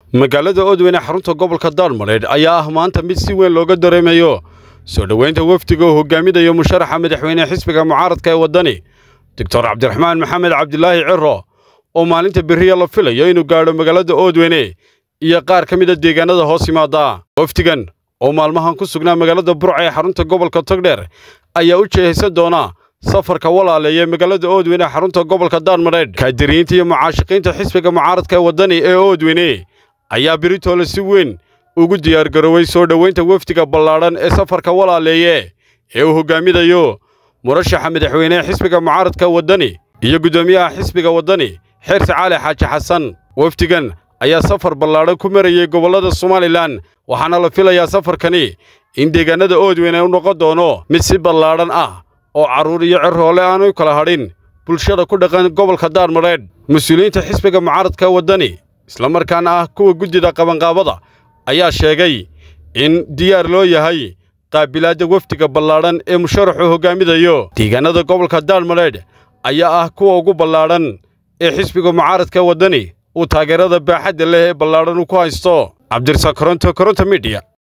magaalada oodweyne xarunta gobolka daarmareedh ayaa ah maanta mid si weyn looga dareemayo soo dhoweynta wafdiga oo hogaaminayo musharaxa madaxweyne xisbiga mucaaradka ee waddani doctor cabdiraxmaan maxamed cabdilaahi ciro oo maalinta beriya la filayo inuu gaadho magaalada oodweyne iyo qaar ka mida deegaanada hoos yimaada wafdigan oo maalmahan ku sugnaa magaalada burca ee xarunta gobolka togdheer ayaa u jeehaysan doona safarka walaaleeya magaalada oodweyne xarunta gobolka daarmareedh kaadiriyiinta iyo mucaashiqiinta xisbiga mucaaradka ee waddani ee oodweyne ayaa beritoole si weyn ugu diyaargaroowey soo dhoweynta wafdiga ballaadhan ee safarka walaaleeye ee uu hogaaminayo murashaxa madaxweynehe xisbiga mucaaradka waddani iyo guddoomiyaha xisbiga waddani xeerse caali xaaji xasan wafdigan ayaa safar ballaadhan ku marayey gobollada somalilan waxaana la filayaa safarkani in deegaannada oodweyne u noqon doono mid si ballaadhan ah oo carruur iyo cirhoole aanu kala hadhin bulshada ku dhaqan gobolka daarmareedh mas-uuliyiinta xisbiga mucaaradka waddani islamarkaana ah kuwa guddida qabanqaabada ayaa sheegay in diyaar loo yahay qaabilaadda wafdiga ballaadhan ee musharaxuu hogaaminayo deegaannada gobolka daarmareedh ayaa ah kuwa ugu ballaadhan ee xisbiga mucaaradka waddani uu taageerada baaxadda leh ee ballaadhan uu ku haysto cabdirasaaq koronto koronto midiya